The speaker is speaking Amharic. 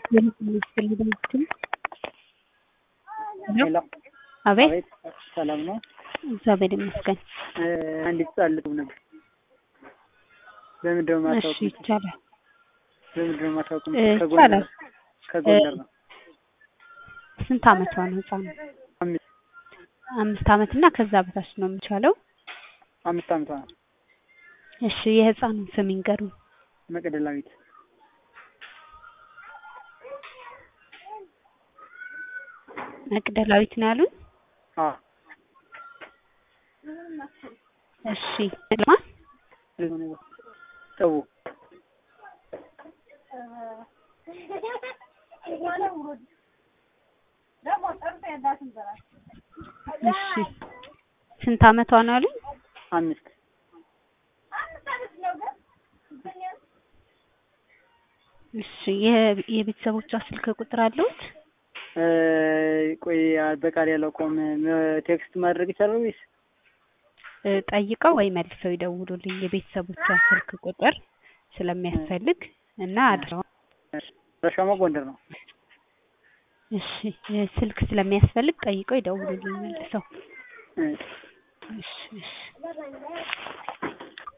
ሄሎ አቤት አቤት ሰላም ነው? እግዚአብሔር ይመስገን። እ አንዲት ህጻን ልትሆን ነበር። በምንድን ነው እሺ የማታውቁት? ይቻላል። በምንድን ነው የማታውቁት? እ ከጎንደር ይቻላል። ከጎንደር ነው። ስንት አመቷ ነው ህፃኑ? አምስት አምስት አመት እና ከዛ በታች ነው የሚቻለው። አምስት አመቷ ነው። እሺ የህፃኑን ስም ይንገሩኝ። መቅደላዊት መቅደላዊት ነው ያሉኝ? አዎ እሺ ልማን ጥቡ እሺ ስንት አመቷ ነው ያሉኝ? አምስት እሺ የ- የቤተሰቦቿ ስልክ ቁጥር አለዎት? እ ቆይ በቃል ያላውቀውም ቴክስት ማድረግ ይቻላል ወይስ እ ጠይቀው ወይ መልሰው ይደውሉልኝ። የቤተሰቦቿ ስልክ ቁጥር ስለሚያስፈልግ እና አድራው ረሻማ ጎንደር ነው። እሺ እ ስልክ ስለሚያስፈልግ ጠይቀው ይደውሉልኝ መልሰው። እ እሺ እሺ